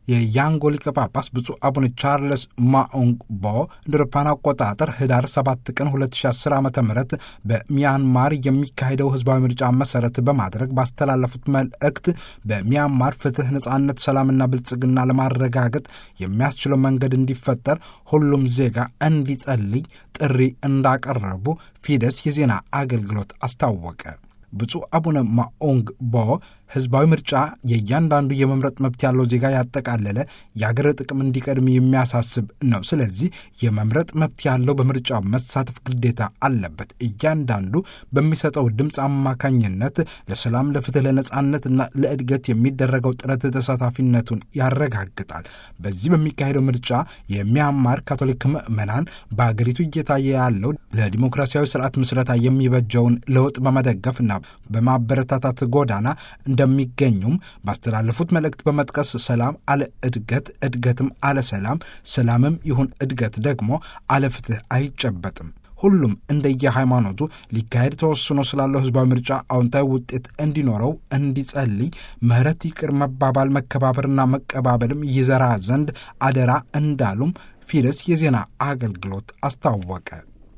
የያንጎ ሊቀ ጳጳስ ብፁዕ አቡነ ቻርለስ ማኦንግ ቦ እንደ አውሮፓውያን አቆጣጠር ህዳር 7 ቀን 2010 ዓ ም በሚያንማር የሚካሄደው ህዝባዊ ምርጫ መሰረት በማድረግ ባስተላለፉት መልእክት በሚያንማር ፍትህ፣ ነጻነት፣ ሰላምና ብልጽግና ለማረጋገጥ የሚያስችለው መንገድ እንዲፈጠር ሁሉም ዜጋ እንዲጸልይ ጥሪ እንዳቀረቡ ፊደስ የዜና አገልግሎት አስታወቀ። ብፁዕ አቡነ ማኦንግ ቦ ህዝባዊ ምርጫ የእያንዳንዱ የመምረጥ መብት ያለው ዜጋ ያጠቃለለ የአገር ጥቅም እንዲቀድም የሚያሳስብ ነው። ስለዚህ የመምረጥ መብት ያለው በምርጫው መሳተፍ ግዴታ አለበት። እያንዳንዱ በሚሰጠው ድምፅ አማካኝነት ለሰላም፣ ለፍትህ፣ ለነጻነትና ለእድገት የሚደረገው ጥረት ተሳታፊነቱን ያረጋግጣል። በዚህ በሚካሄደው ምርጫ የሚያማር ካቶሊክ ምዕመናን በአገሪቱ እየታየ ያለው ለዲሞክራሲያዊ ስርዓት ምስረታ የሚበጀውን ለውጥ በመደገፍና በማበረታታት ጎዳና እንደሚገኙም ባስተላለፉት መልእክት በመጥቀስ ሰላም አለ እድገት፣ እድገትም አለ ሰላም፣ ሰላምም ይሁን እድገት ደግሞ አለ ፍትህ አይጨበጥም። ሁሉም እንደየ ሃይማኖቱ ሊካሄድ ተወስኖ ስላለው ህዝባዊ ምርጫ አዎንታዊ ውጤት እንዲኖረው እንዲጸልይ፣ ምህረት፣ ይቅር መባባል፣ መከባበርና መቀባበልም ይዘራ ዘንድ አደራ እንዳሉም ፊደስ የዜና አገልግሎት አስታወቀ።